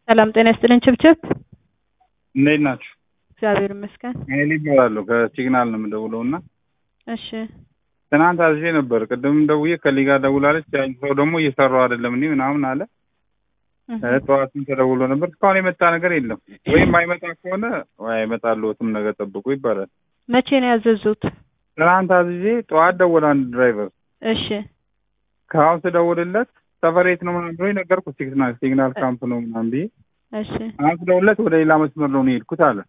ሰላም ጤና ይስጥልኝ። ችብችብ እንዴት ናችሁ? እግዚአብሔር ይመስገን። ኃይሌ ይባላለሁ ከሲግናል ነው የምደውለው እና እሺ ትናንት አዝዤ ነበር። ቅድም ደውዬ ከሊጋ ደውላለች። ያን ሰው ደግሞ እየሰራው አይደለም እኔ ምናምን አለ። እህ፣ ጠዋትም ተደውሎ ነበር። እስካሁን የመጣ ነገር የለም። ወይም አይመጣ ከሆነ ወይ አይመጣልዎትም ነገ ጠብቁ ይባላል። መቼ ነው ያዘዙት? ትናንት አዝዤ ጠዋት ደወለ አንድ ድራይቨር። እሺ ከአሁን ስደውልለት ሰፈሬት ነው ምናምን ብሎኝ ነገርኩት። ሲግናል ሲግናል ካምፕ ነው ምናምን ብዬ እሺ አሁን ስደውልለት ወደ ሌላ መስመር ነው የሄድኩት አለ።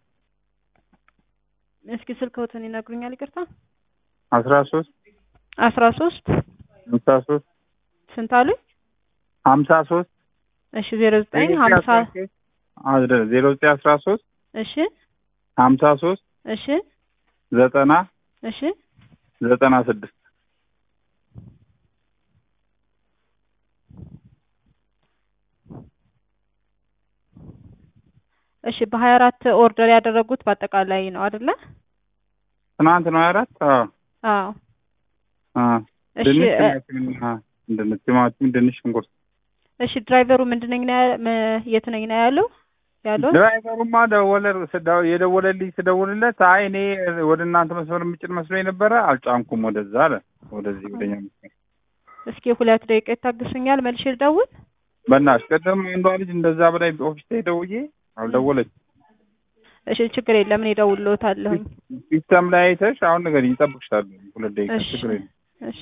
እስኪ ስልክዎትን ይነግሩኛል? ይቅርታ አስራ ሶስት አስራ ሶስት ሀምሳ ሶስት ስንት አሉኝ? ሀምሳ ሶስት እሺ ዜሮ ዘጠኝ ሀምሳ ዜሮ ዘጠኝ አስራ ሶስት እሺ ሀምሳ ሶስት እሺ ዘጠና እሺ ዘጠና ስድስት እሺ በሀያ አራት ኦርደር ያደረጉት በአጠቃላይ ነው አይደለ? ትናንት ነው አራት አዎ እሺ ድንች እ- ቲማቲምና ድንች ቲማቲም ድንች ሽንኩርት እሺ ድራይቨሩ ምንድን ነኝ ነው ያ- መ- የት ነኝ ነው ያለው ያለው? ድራይቨሩማ ደወለ ስዳ- የደወለልኝ ስደውልለት አይ እኔ ወደ እናንተ መስመር የምጭን መስሎኝ ነበረ አልጫንኩም ወደዛ አለ ወደዚህ ወደኛ መስመር እስኪ ሁለት ደቂቃ ይታግሱኛል፣ መልሼ ልደውል። በእናትሽ ቅድም አንዷ ልጅ እንደዛ በላይ ኦፊስ ላይ ደውዬ አልደወለች እሺ ችግር የለም እኔ እደውልልዎታለሁኝ። ሲስተም ላይ አይተሽ አሁን ነገር ይጠብቅሻል ሁለት ደቂቃ እሺ ችግር የለም እሺ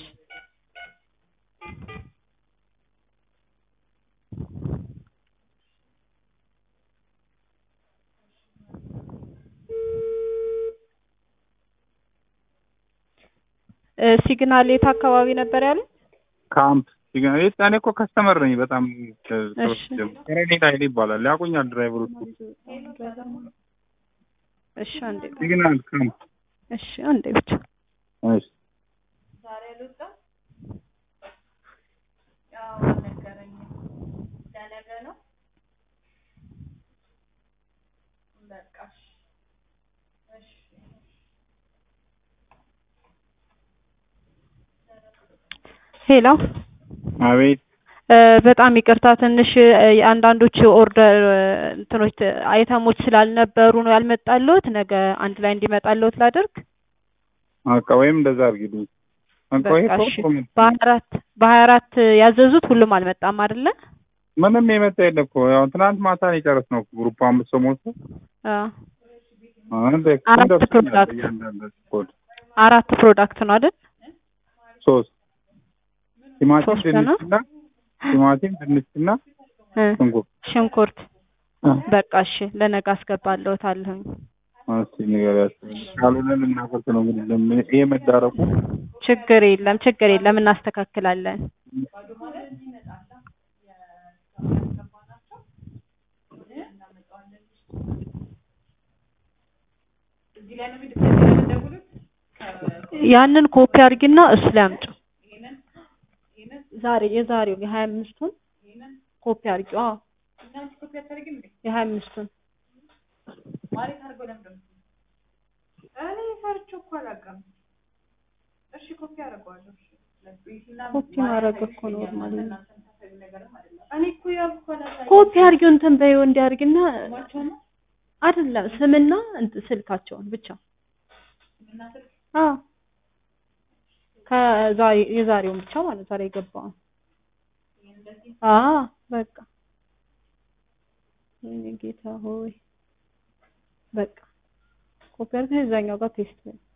እ ሲግናል የት አካባቢ ነበር ያሉት? ካምፕ ሲግናል የት እኔ እኮ ከስተመር ነኝ በጣም እሺ ከረኔታ ኃይሌ ይባላል ያውቁኛል ድራይቨሮች እሺ አንዴ ሲግናል ካምፕ እሺ አንዴ ብቻ እሺ ሄሎ አቤት እ በጣም ይቅርታ ትንሽ እ የአንዳንዶቹ ኦርደር እ እንትኖች ት- አይተሞች ስላልነበሩ ነው ያልመጣልዎት። ነገ አንድ ላይ እንዲመጣልዎት ላድርግ። በቃ ወይም እንደዛ አድርጊልኝ በቃ ይሄ በቃ እኮ እሺ። ጥሩ ነው። በሀያ አራት በሀያ አራት ያዘዙት ሁሉም አልመጣም አይደለ? ምንም የመጣ የለም እኮ ያው ትናንት ማታ ነው የጨረስነው ግሩፕ አምስት ሰው ሞልቶ አዎ አሁን አራት ደርሶኛል ፕሮዳክት እያንዳንዱ ኮድ አራት ፕሮዳክት ነው አይደል? ሶስት ቲማቲም ሶስት ነው? ድንችና ቲማቲም ድንችና እ ሽንኩርት ሽንኩርት እ በቃ እሺ፣ ለነገ አስገባለሁታለሁኝ። እስኪ ንገሪያቸው ካልሆነ ልናፈርስ ነው እንግዲህ ለምን ይሄ መዳረቁ ችግር የለም ችግር የለም እናስተካክላለን። ያንን ኮፒ አድርጊና እሱ ላይ አምጪ። ዛሬ የዛሬው የሀያ አምስቱን ኮፒ አድርጊው። አዎ የሀያ አምስቱን ኮፒ ማድረግ እኮ ኖርማል ነው። ኮፒ አድርጊው እንትን በይው እንዲያርግና አይደለም ስምና እንትን ስልካቸውን ብቻ አዎ ከዛሬ የዛሬውን ብቻ ማለት ዛሬ የገባውን አዎ በቃ ወይኔ ጌታ ሆይ በቃ ኮፒ አድርገህ እዛኛው ጋር ፔስት በይ